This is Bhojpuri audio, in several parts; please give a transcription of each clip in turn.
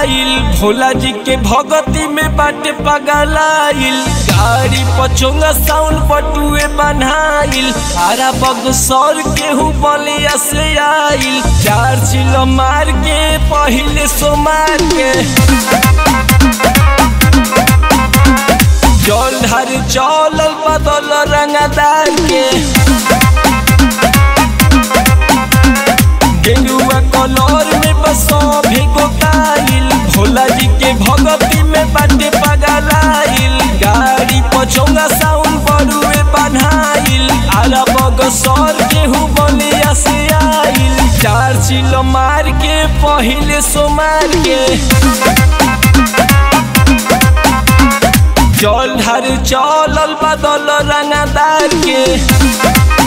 आइल भोला जी के भगती में बाटे पगलाइल गाड़ी पचोंगा साउंड पटुए बनाइल आरा बग सौर केहू बलिया से आइल चार चिलो मार के पहिले सो मार के जल ढार चलल बदल रंगदार के गेरुआ कलर में बसो भिगो काइल भोला जी के भगती में बाटे पगलाइल गाड़ी पचोंगा साउंड बड़ुए बनाइल आला बग सर केहू बलिया से आइल चार चिलो मार के पहिले सो मार के जल ढार चलल बदल रंगदार के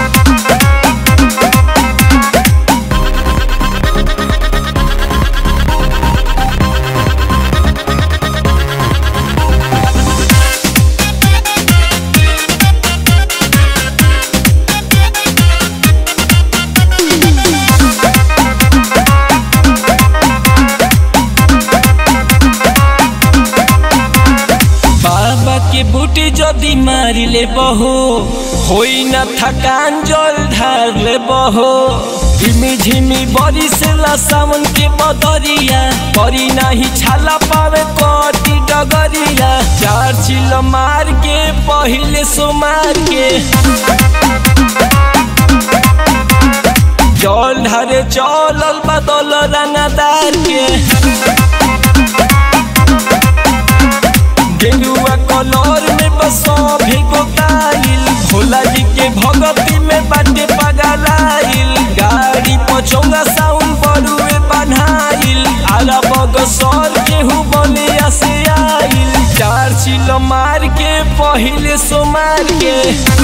बाबा के बूटी जदि मारी ले बहो होई न थकान जल ढार ले बहो झिमी झिमी बरी से ला सावन के बदरिया बरी नाही छाला पावे कटी डगरिया चार चिल मार के पहिले सो मार के जल ढारे चलल बदल रंगदार के गेरुआ कलर में बसो भिगो काइल भोला जी के भगती में बाटे पगलाइल गाड़ी पचोंगा साउंड बड़ुए बनाइल आला बग सर केहू बलिया से आइल चार चिल मार के पहिले सो मार के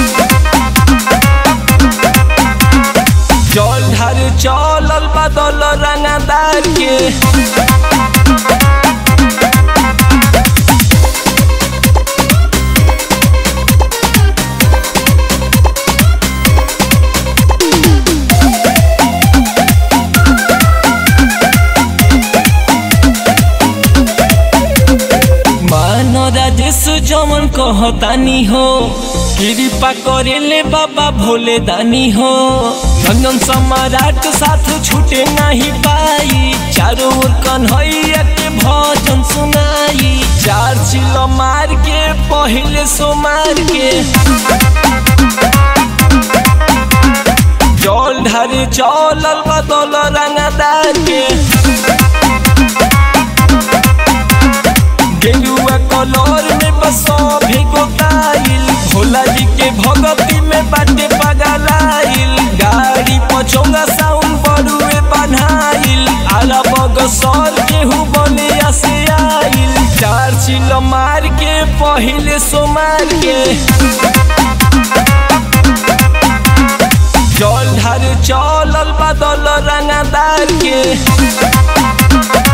जल ढार चलल बदल रंगदार के मान राजेश जमन कहतानी हो कृपा करेले बाबा भोले दानी हो रंगन सम्राट साथ छूटे नहीं पाई चारों ओर कन्हैया के भजन सुनाई चार चिलो मार के पहले सो मार के जल ढारे चलल बदल रंगदार के गेरुआ कलर में बसो भिगो काइल भोला जी के भगती में बाटे पगलाइल गाड़ी पचोंगा साउंड बड़ुए बनाइल आला बग सर केहू बलिया से आइल चार चिल मार के पहिले सो मार के जल ढार चलल बदल रंगदार के